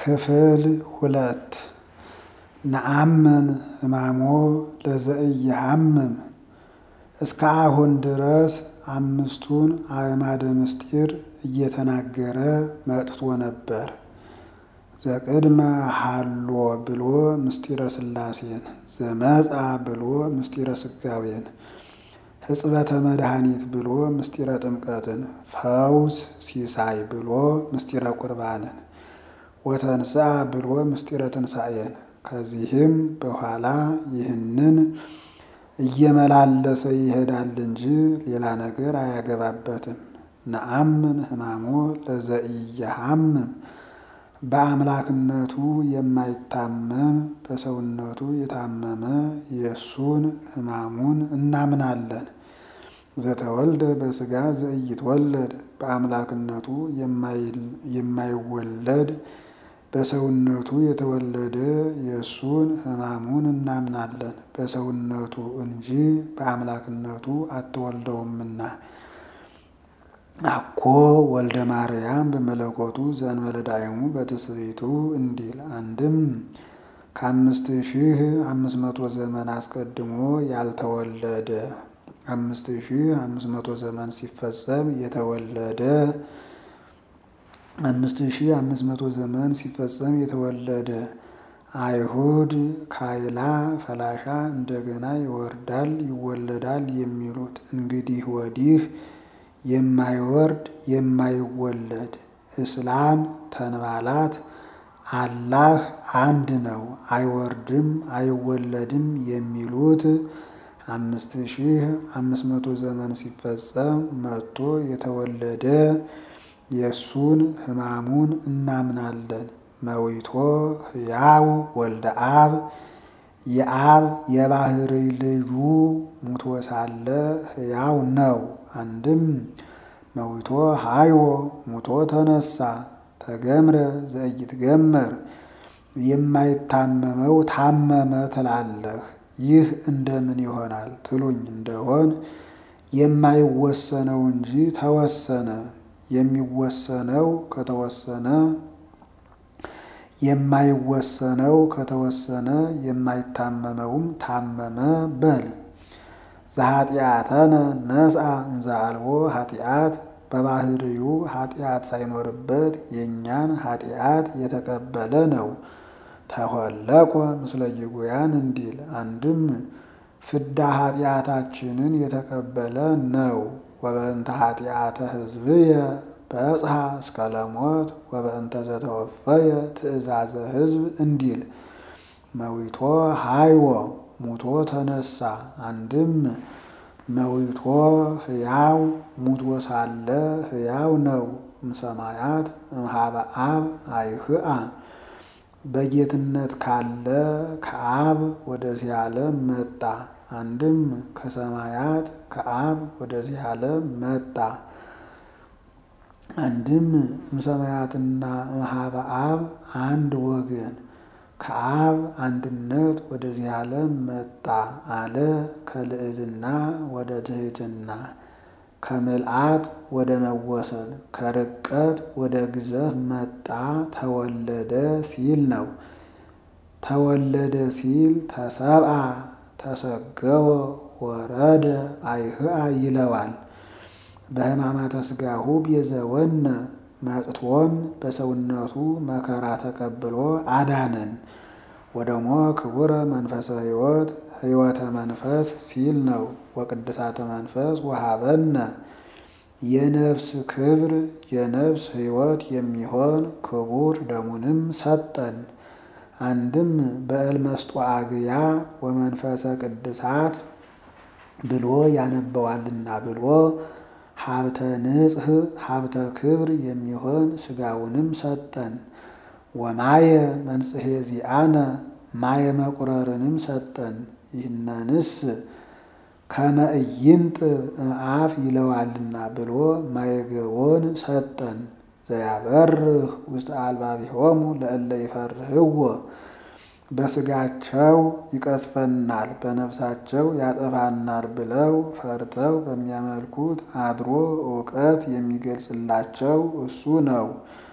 ክፍል ሁለት ነአምን ሕማሞ ለዘኢየሐምም እስከ አሁን ድረስ አምስቱን አዕማደ ምስጢር እየተናገረ መጥቶ ነበር። ዘቅድመ ሀሎ ብሎ ምስጢረ ሥላሴን፣ ዘመጻ ብሎ ምስጢረ ሥጋዌን፣ ሕጽበተ መድኃኒት ብሎ ምስጢረ ጥምቀትን፣ ፈውስ ሲሳይ ብሎ ምስጢረ ቁርባንን፣ ወተንሥአ ብሎ ምስጢረ ትንሣኤን ከዚህም በኋላ ይህንን እየመላለሰ ይሄዳል እንጂ ሌላ ነገር አያገባበትም። ነአምን ሕማሞ ለዘኢየሐምም በአምላክነቱ የማይታመም በሰውነቱ የታመመ የእሱን ሕማሙን እናምናለን። ዘተወልደ በሥጋ ዘኢይትወለድ በአምላክነቱ የማይወለድ በሰውነቱ የተወለደ የእሱን ሕማሙን እናምናለን። በሰውነቱ እንጂ በአምላክነቱ አትወልደውምና። አኮ ወልደ ማርያም በመለኮቱ ዘእንበለ ዳይሙ በትስብእቱ እንዲል አንድም ከአምስት ሺህ አምስት መቶ ዘመን አስቀድሞ ያልተወለደ አምስት ሺህ አምስት መቶ ዘመን ሲፈጸም የተወለደ አምስት ሺህ አምስት መቶ ዘመን ሲፈጸም የተወለደ አይሁድ ካይላ ፈላሻ እንደገና ይወርዳል ይወለዳል የሚሉት እንግዲህ ወዲህ የማይወርድ የማይወለድ እስላም ተንባላት አላህ አንድ ነው አይወርድም አይወለድም የሚሉት አምስት ሺህ አምስት መቶ ዘመን ሲፈጸም መጥቶ የተወለደ የእሱን ሕማሙን እናምናለን። መዊቶ ሕያው ወልደ አብ የአብ የባህርይ ልጁ ሙቶ ሳለ ሕያው ነው። አንድም መዊቶ ሃይዎ ሙቶ ተነሳ ተገምረ ዘኢይትገመር የማይታመመው ታመመ ትላለህ። ይህ እንደምን ይሆናል ትሉኝ እንደሆን የማይወሰነው እንጂ ተወሰነ። የሚወሰነው ከተወሰነ የማይወሰነው ከተወሰነ የማይታመመውም ታመመ በል። ዘኃጢአተነ ነስአ እንዘ አልቦ ኃጢአት በባህርዩ ኃጢአት ሳይኖርበት የእኛን ኃጢአት የተቀበለ ነው። ተሆለቆ ምስለ ጌጉያን እንዲል አንድም ፍዳ ኃጢአታችንን የተቀበለ ነው። ወበእንተ ኃጢአተ ሕዝብየ በጽሐ እስከ ለሞት ወበእንተ ዘተወፈየ ትእዛዘ ሕዝብ እንዲል መዊቶ ሃይዎ ሙቶ ተነሳ። አንድም መዊቶ ሕያው ሙቶ ሳለ ሕያው ነው። እምሰማያት እምሃበ አብ አይህአ በጌትነት ካለ ከአብ ወደዚህ ዓለም መጣ። አንድም ከሰማያት ከአብ ወደዚህ ዓለም መጣ። አንድም እምሰማያትና እምሃበ አብ አንድ ወገን ከአብ አንድነት ወደዚህ ዓለም መጣ አለ። ከልዕልና ወደ ትሕትና ከምልአት ወደ መወሰን ከርቀት ወደ ግዘፍ መጣ ተወለደ ሲል ነው። ተወለደ ሲል ተሰብአ ተሰገወ ወረደ አይህአ ይለዋል። በሕማማተ ሥጋሁ ቤዘወነ መጥቶም በሰውነቱ መከራ ተቀብሎ አዳነን። ወደሞ ክቡረ መንፈሰ ሕይወት ሕይወተ መንፈስ ሲል ነው። ወቅድሳተ መንፈስ ወሀበነ የነፍስ ክብር የነፍስ ሕይወት የሚሆን ክቡር ደሙንም ሰጠን። አንድም በእልመስጦ አግያ ወመንፈሰ ቅድሳት ብሎ ያነበዋልና ብሎ ሀብተ ንጽሕ ሀብተ ክብር የሚሆን ሥጋውንም ሰጠን። ወማየ መንጽሔ ዚአነ ማየ መቁረርንም ሰጠን። ይህነንስ ከመ ኢይንጥብ እምአፍ ይለዋልና ብሎ ማየገቦን ሰጠን። ዘያበርህ ውስጥ አልባቢሆሙ ለእለ ይፈርህዎ በሥጋቸው ይቀስፈናል በነፍሳቸው ያጠፋናል ብለው ፈርተው በሚያመልኩት አድሮ እውቀት የሚገልጽላቸው እሱ ነው።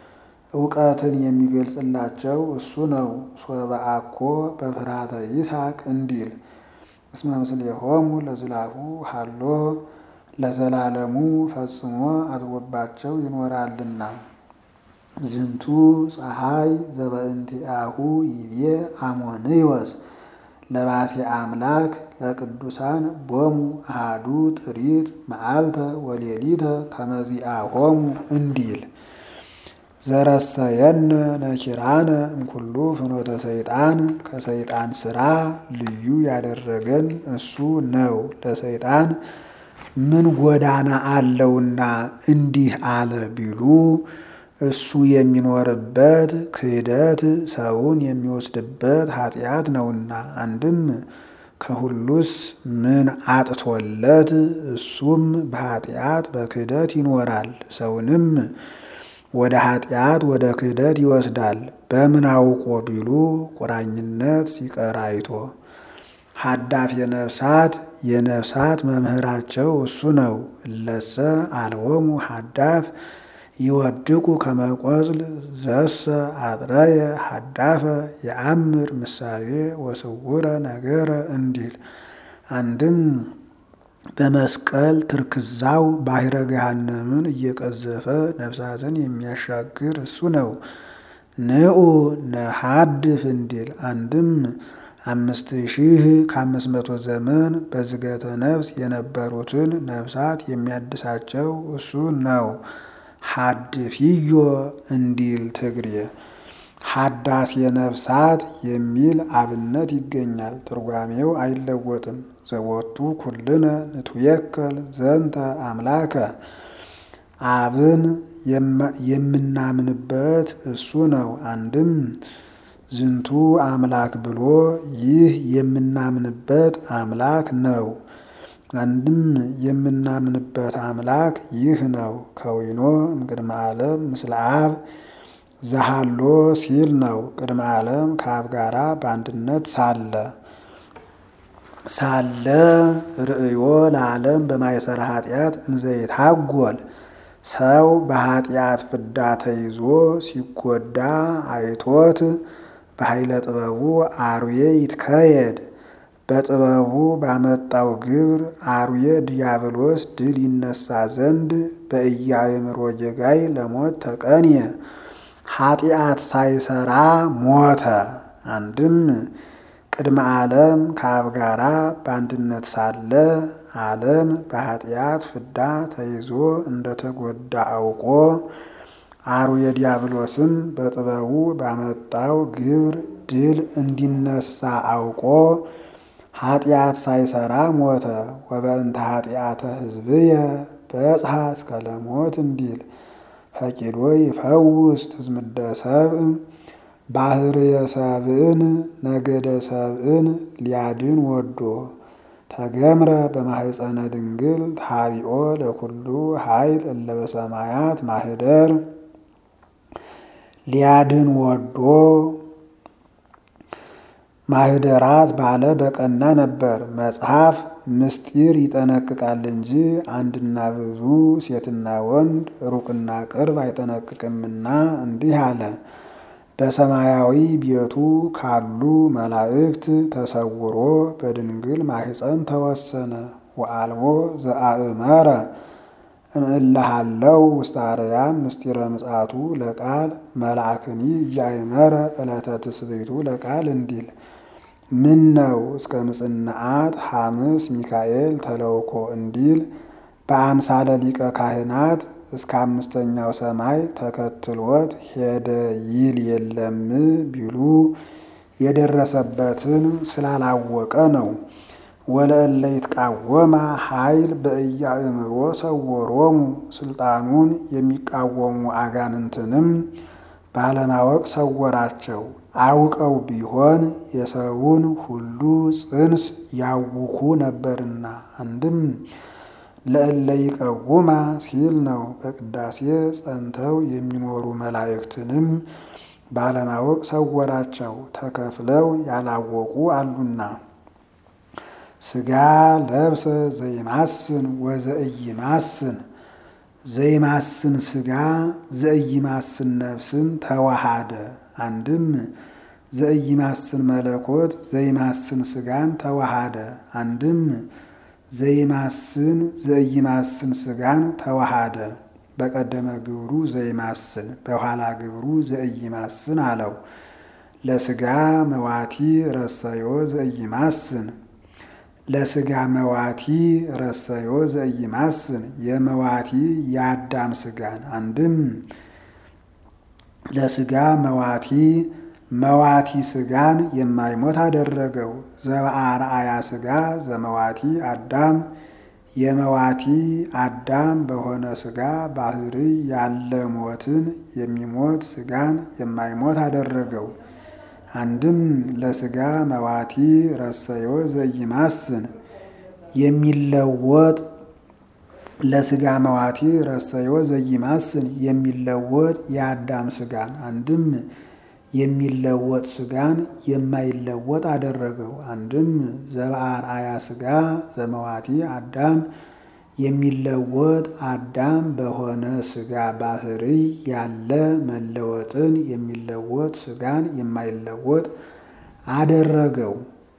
እውቀትን የሚገልጽላቸው እሱ ነው። ሶበ አኮ በፍርሃተ ይስሐቅ እንዲል እስመ ምስሌሆሙ ለዝላፉ ሀሎ ለዘላለሙ ፈጽሞ አድሮባቸው ይኖራልና። ዝንቱ ፀሐይ ዘበእንቲአሁ ይቤ አሞንዮስ ለባሴ አምላክ ለቅዱሳን ቦሙ አሃዱ ጥሪት መዓልተ ወሌሊተ ከመዚአሆሙ እንዲል ዘረሰየነ ነኪራነ እምኩሉ ፍኖተ ሰይጣን ከሰይጣን ስራ ልዩ ያደረገን እሱ ነው። ለሰይጣን ምን ጎዳና አለውና እንዲህ አለ ቢሉ እሱ የሚኖርበት ክህደት ሰውን የሚወስድበት ኃጢአት ነውና። አንድም ከሁሉስ ምን አጥቶለት እሱም በኃጢአት በክህደት ይኖራል። ሰውንም ወደ ኃጢአት ወደ ክህደት ይወስዳል። በምን አውቆ ቢሉ ቁራኝነት ሲቀር አይቶ። ሀዳፍ የነፍሳት የነፍሳት መምህራቸው እሱ ነው። እለሰ አልቦሙ ሀዳፍ ይወድቁ ከመቆጽል ዘሰ አጥረየ ሀዳፈ የአምር ምሳሌ ወስውረ ነገረ እንዲል አንድም በመስቀል ትርክዛው ባሕረ ገሃነምን እየቀዘፈ ነፍሳትን የሚያሻግር እሱ ነው። ንዑ ነሐድፍ እንዲል አንድም አምስት ሺህ ከአምስት መቶ ዘመን በዝገተ ነፍስ የነበሩትን ነፍሳት የሚያድሳቸው እሱ ነው። ሀድፊዮ እንዲል ትግሬ ሀዳሴ ነፍሳት የሚል አብነት ይገኛል። ትርጓሜው አይለወጥም። ዘቦቱ ኩልነ ንትዌከል ዘንተ አምላከ አብን የምናምንበት እሱ ነው። አንድም ዝንቱ አምላክ ብሎ ይህ የምናምንበት አምላክ ነው። አንድም የምናምንበት አምላክ ይህ ነው። ከዊኖ እምቅድመ ዓለም ምስለ አብ ዘሃሎ ሲል ነው። ቅድመ ዓለም ከአብ ጋራ በአንድነት ሳለ ሳለ ርእዮ ለዓለም በማይሰራ ኃጢአት እንዘይታጎል ሰው በኃጢአት ፍዳ ተይዞ ሲጎዳ አይቶት በኃይለ ጥበቡ አርዌ ይትከየድ በጥበቡ ባመጣው ግብር አርዌ ዲያብሎስ ድል ይነሳ ዘንድ በኢያእምሮ ጌጋይ ለሞት ተቀንየ ኃጢአት ሳይሰራ ሞተ። አንድም ቅድመ ዓለም ከአብ ጋራ በአንድነት ሳለ ዓለም በኃጢአት ፍዳ ተይዞ እንደተጎዳ አውቆ አርዌ ዲያብሎስም በጥበቡ ባመጣው ግብር ድል እንዲነሳ አውቆ ኃጢአት ሳይሰራ ሞተ። ወበእንተ ኃጢአተ ሕዝብየ በጽሐ እስከ ለሞት እንዲል ፈቂዶ ይፈውስ ትዝምደ ሰብእ ባህርየ ሰብእን ነገደ ሰብእን ሊያድን ወዶ ተገምረ በማህፀነ ድንግል ታቢኦ ለኩሉ ኃይል እለ በሰማያት ማህደር ሊያድን ወዶ ማህደራት ባለ በቀና ነበር። መጽሐፍ ምስጢር ይጠነቅቃል እንጂ አንድና ብዙ ሴትና ወንድ ሩቅና ቅርብ አይጠነቅቅምና እንዲህ አለ። በሰማያዊ ቤቱ ካሉ መላእክት ተሰውሮ በድንግል ማህፀን ተወሰነ። ወአልቦ ዘአእመረ እምእልሃለው ውስተ አርያም ምስጢረ ምጽአቱ ለቃል መልአክኒ እያእመረ ዕለተ ትስብእቱ ለቃል እንዲል ምን ነው እስከ ምጽንዓት ሐምስ ሚካኤል ተለውኮ እንዲል በአምሳለ ሊቀ ካህናት እስከ አምስተኛው ሰማይ ተከትሎት ሄደ ይል የለም ቢሉ የደረሰበትን ስላላወቀ ነው። ወለእለ ይትቃወማ ኃይል በኢያእምሮ ሰወሮሙ ስልጣኑን የሚቃወሙ አጋንንትንም ባለማወቅ ሰወራቸው። አውቀው ቢሆን የሰውን ሁሉ ጽንስ ያውኩ ነበርና። አንድም ለእለ ይቀውማ ሲል ነው። በቅዳሴ ጸንተው የሚኖሩ መላእክትንም ባለማወቅ ሰወራቸው። ተከፍለው ያላወቁ አሉና ሥጋ ለብሰ ዘይማስን ወዘኢይማስን ዘይማስን ስጋ ዘኢይማስን ነፍስን ተዋሃደ። አንድም ዘኢይማስን መለኮት ዘይማስን ስጋን ተዋሃደ። አንድም ዘይማስን ዘኢይማስን ስጋን ተዋሃደ። በቀደመ ግብሩ ዘይማስን በኋላ ግብሩ ዘኢይማስን አለው። ለስጋ መዋቲ ረሰዮ ዘኢይማስን ለስጋ መዋቲ ረሰዮ ዘኢይማስን የመዋቲ የአዳም ስጋን አንድም ለስጋ መዋቲ መዋቲ ስጋን የማይሞት አደረገው። ዘበአርአያ ስጋ ዘመዋቲ አዳም የመዋቲ አዳም በሆነ ስጋ ባህሪ ያለ ሞትን የሚሞት ስጋን የማይሞት አደረገው። አንድም ለስጋ መዋቲ ረሰዮ ዘኢይማስን የሚለወጥ ለስጋ መዋቲ ረሰዮ ዘኢይማስን የሚለወጥ የአዳም ስጋን አንድም የሚለወጥ ስጋን የማይለወጥ አደረገው። አንድም ዘበአርአያ ስጋ ዘመዋቲ አዳም የሚለወጥ አዳም በሆነ ስጋ ባህሪ ያለ መለወጥን የሚለወጥ ስጋን የማይለወጥ አደረገው።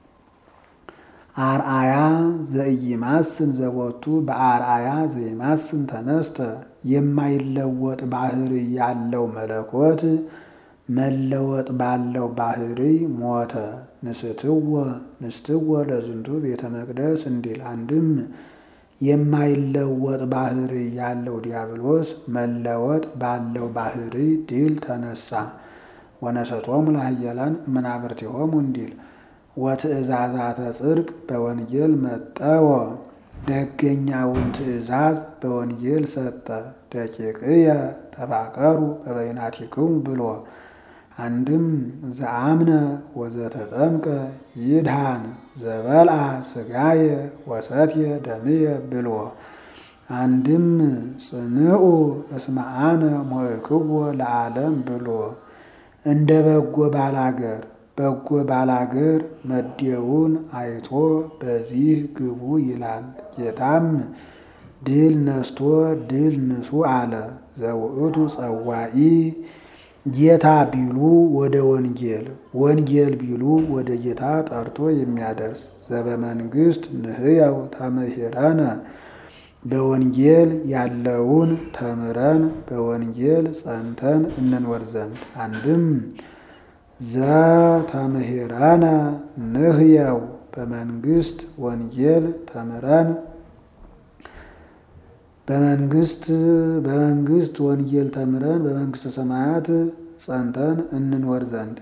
አርአያ ዘኢይማስን ዘቦቱ በአርአያ ዘይማስን ተነስተ የማይለወጥ ባህሪ ያለው መለኮት መለወጥ ባለው ባህሪ ሞተ። ንስትወ ንስትወ ለዝንቱ ቤተ መቅደስ እንዲል አንድም የማይለወጥ ባህሪ ያለው ዲያብሎስ መለወጥ ባለው ባህሪ ድል ተነሳ። ወነሰቶሙ ለኃያላን መናብርቲሆሙ እንዲል ወትእዛዛተ ጽድቅ በወንጌል መጠወ ደገኛውን ትእዛዝ በወንጌል ሰጠ። ደቂቅየ ተፋቀሩ በበይናቲክሙ ብሎ አንድም ዘአምነ ወዘተጠምቀ ይድሃን ዘበልአ ስጋየ ወሰትየ ደምየ ብሎ አንድም ጽንዑ እስመ አነ ሞእክዎ ለዓለም ብሎ እንደ በጎ ባላገር በጎ ባላገር መዴውን አይቶ በዚህ ግቡ ይላል። ጌታም ድል ነስቶ ድል ንሱ አለ። ዘውእቱ ጸዋኢ ጌታ ቢሉ ወደ ወንጌል ወንጌል ቢሉ ወደ ጌታ ጠርቶ የሚያደርስ ዘበመንግስት ንህያው ተመሂረነ በወንጌል ያለውን ተምረን በወንጌል ጸንተን እንኖር ዘንድ አንድም ዘተምህረነ ንህየው በመንግስት ወንጌል ተምረን በመንግስት በመንግስት ወንጌል ተምረን በመንግስተ ሰማያት ጸንተን እንኖር ዘንድ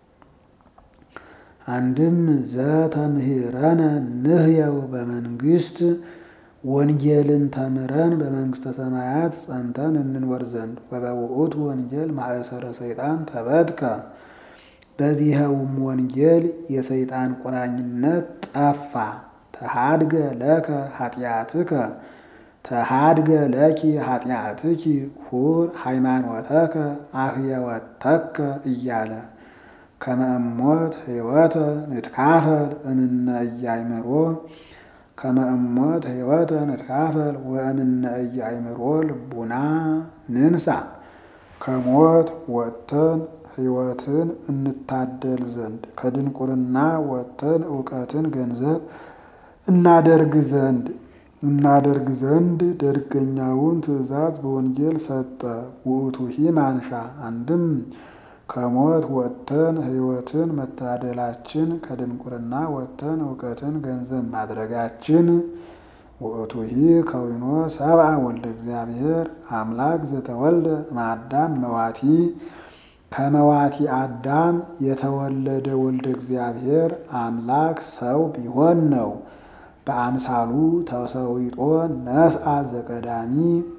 አንድም ዘተምህረነ ንህየው በመንግስት ወንጌልን ተምረን በመንግስተ ሰማያት ጸንተን እንኖር ዘንድ ወበውእቱ ወንጌል ማእሰረ ሰይጣን ተበትከ በዚኸውም ወንጌል የሰይጣን ቁራኝነት ጠፋ። ተሃድገ ለከ ኃጢአትከ ተሃድገ ለኪ ኃጢአትኪ ሁር ሃይማኖተከ አህየወተከ እያለ ከመእሞት ህይወተ ንትካፈል እምነ እያይምሮ ከመእሞት ህይወተ ንትካፈል ወእምነ እያይምሮ ልቡና ንንሳ ከሞት ወጥተን ህይወትን እንታደል ዘንድ ከድንቁርና ወጥተን እውቀትን ገንዘብ እናደርግ ዘንድ እናደርግ ዘንድ ደርገኛውን ትእዛዝ በወንጌል ሰጠ። ውእቱሂ ማንሻ አንድም ከሞት ወጥተን ህይወትን መታደላችን ከድንቁርና ወጥተን እውቀትን ገንዘብ ማድረጋችን ውእቱሂ ከዊኖ ሰብአ ወልደ እግዚአብሔር አምላክ ዘተወልደ እምአዳም መዋቲ ከመዋቲ አዳም የተወለደ ወልደ እግዚአብሔር አምላክ ሰው ቢሆን ነው። በአምሳሉ ተሰዊጦ ነስአ ዘቀዳሚ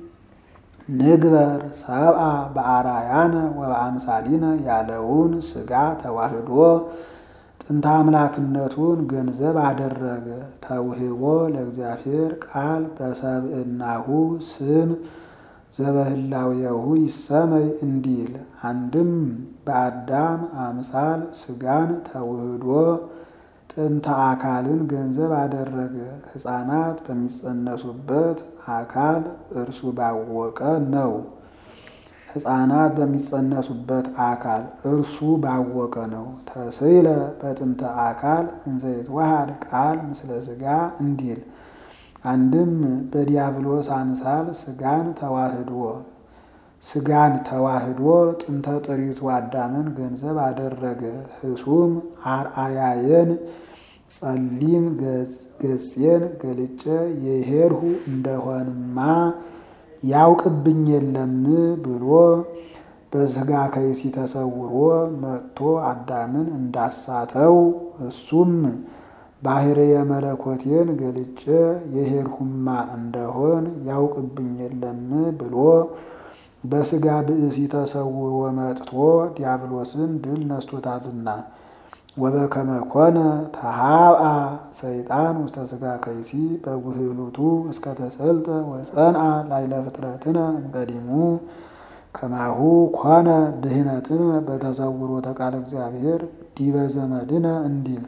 ንግበር ሰብአ በአራያነ ወበአምሳሊነ ያለውን ስጋ ተዋህዶ ጥንተ አምላክነቱን ገንዘብ አደረገ። ተውህቦ ለእግዚአብሔር ቃል በሰብእናሁ ስም ዘበህላዌሁ ይሰመይ እንዲል አንድም በአዳም አምሳል ስጋን ተውህዶ ጥንተ አካልን ገንዘብ አደረገ። ሕፃናት በሚጸነሱበት አካል እርሱ ባወቀ ነው። ሕፃናት በሚጸነሱበት አካል እርሱ ባወቀ ነው። ተስዕለ በጥንተ አካል እንዘ ይትወሃድ ቃል ምስለ ሥጋ እንዲል አንድም በዲያብሎስ አምሳል ሥጋን ተዋህዶ ሥጋን ተዋህዶ ጥንተ ጥሪቱ አዳምን ገንዘብ አደረገ። ህሱም አርአያየን ጸሊም ገጼን ገልጬ የሄድሁ እንደሆንማ ያውቅብኝ የለም ብሎ በሥጋ ከይሲ ተሰውሮ መጥቶ አዳምን እንዳሳተው እሱም ባሕርየ መለኮቴን ገልጬ የሄድሁማ እንደሆን ያውቅብኝ የለም ብሎ በሥጋ ብእሲ ተሰውሮ መጥቶ ዲያብሎስን ድል ነስቶታልና። ወበከመ ኮነ ተሃብአ ሰይጣን ውስተ ሥጋ ከይሲ በጉህሉቱ እስከ ተሰልጠ ወጸንአ ላይለ ፍጥረትነ እምቀዲሙ ከማሁ ኮነ ድህነትነ በተሰውሮተ ቃለ እግዚአብሔር ዲበ ዘመድነ እንዲል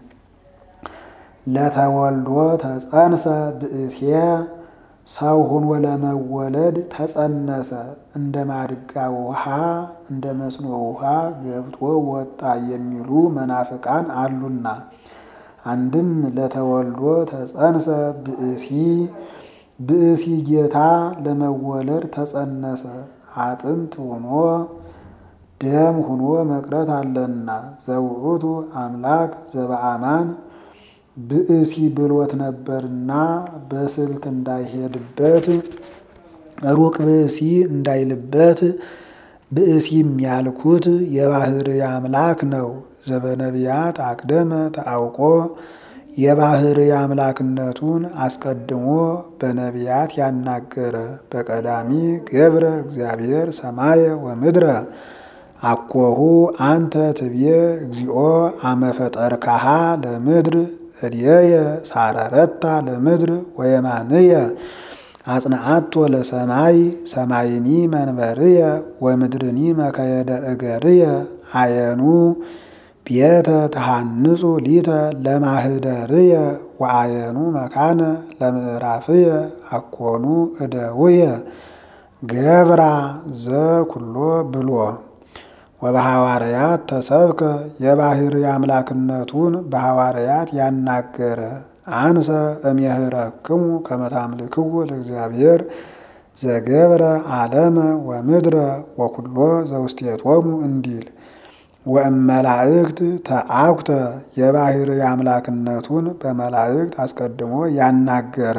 ለተወልዶ ተጸንሰ ብእሴ ሰው ሆኖ ለመወለድ ተጸነሰ። እንደ ማድጋ ውሃ እንደ መስኖ ውሃ ገብቶ ወጣ የሚሉ መናፍቃን አሉና። አንድም ለተወልዶ ተጸንሰ ብእሲ ብእሲ ጌታ ለመወለድ ተጸነሰ። አጥንት ሆኖ ደም ሆኖ መቅረት አለና ዘውእቱ አምላክ ዘበአማን ብእሲ ብሎት ነበርና በስልት እንዳይሄድበት ሩቅ ብእሲ እንዳይልበት ብእሲም ያልኩት የባሕርይ አምላክ ነው። ዘበነቢያት አቅደመ ተአውቆ የባሕርይ አምላክነቱን አስቀድሞ በነቢያት ያናገረ በቀዳሚ ገብረ እግዚአብሔር ሰማየ ወምድረ አኮሁ አንተ ትብዬ እግዚኦ አመፈጠርካሃ ለምድር እድየየ ሳረረታ ለምድር ወየማንየ አጽንዓቶ ለሰማይ ሰማይኒ መንበርየ ወምድርኒ መከየደ እገርየ አየኑ ቤተ ተሃንጹ ሊተ ለማህደርየ ወአየኑ መካነ ለምዕራፍየ አኮኑ እደውየ ገብራ ዘኩሎ ብሎ ወበሐዋርያት ተሰብከ የባሕርይ አምላክነቱን በሐዋርያት ያናገረ አንሰ እምየህረክሙ ከመ ታምልክዎ ለእግዚአብሔር ዘገብረ ዓለመ ወምድረ ወኩሎ ዘውስቴቶሙ እንዲል ወእመላእክት ተአኩተ የባሕርይ አምላክነቱን በመላእክት አስቀድሞ ያናገረ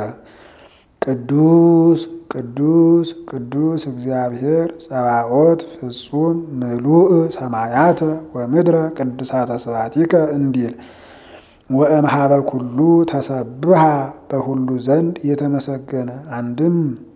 ቅዱስ ቅዱስ ቅዱስ እግዚአብሔር ጸባኦት ፍጹም ምሉእ ሰማያተ ወምድረ ቅዱሳተ ስባቲከ እንዲል ወእምሃበ ኩሉ ተሰብሃ በሁሉ ዘንድ የተመሰገነ አንድም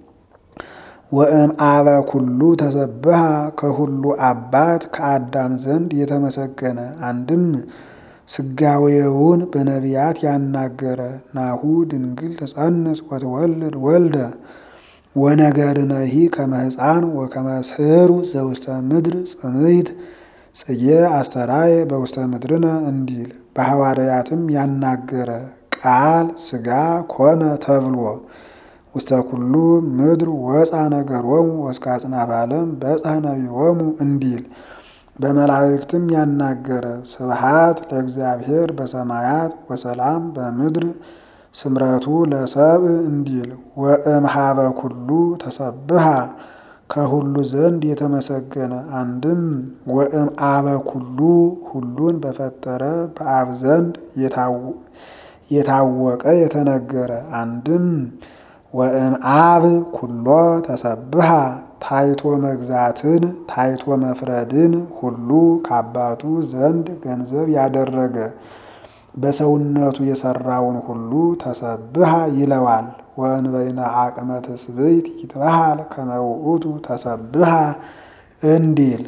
ወእምአበ ኩሉ ተሰብሃ ከሁሉ አባት ከአዳም ዘንድ የተመሰገነ አንድም ስጋዌውን በነቢያት ያናገረ ናሁ ድንግል ትጸንስ ወትወልድ ወልደ ወነገርነሂ ከመ ሕፃን ወከመ ስሕሩ ዘውስተ ምድር ጽምይት ጽጌ አስተራየ በውስተ ምድርነ እንዲል በሐዋርያትም ያናገረ ቃል ሥጋ ኮነ ተብሎ ውስተ ኩሉ ምድር ወፃ ነገሮሙ ወእስከ አጽናፈ ዓለም በጽሐ ነቢዮሙ እንዲል በመላእክትም ያናገረ ስብሃት ለእግዚአብሔር በሰማያት ወሰላም በምድር ስምረቱ ለሰብእ እንዲል ወእምሃበ ኩሉ ተሰብሃ ከሁሉ ዘንድ የተመሰገነ አንድም ወእምአበ ኩሉ ሁሉን በፈጠረ በአብ ዘንድ የታወቀ የተነገረ አንድም ወእምአብ ኩሎ ተሰብሃ ታይቶ መግዛትን ታይቶ መፍረድን ሁሉ ከአባቱ ዘንድ ገንዘብ ያደረገ በሰውነቱ የሰራውን ሁሉ ተሰብሃ ይለዋል። ወእንበይነ አቅመ ትስብእት ይትበሃል ከመ ውእቱ ተሰብሃ እንዲል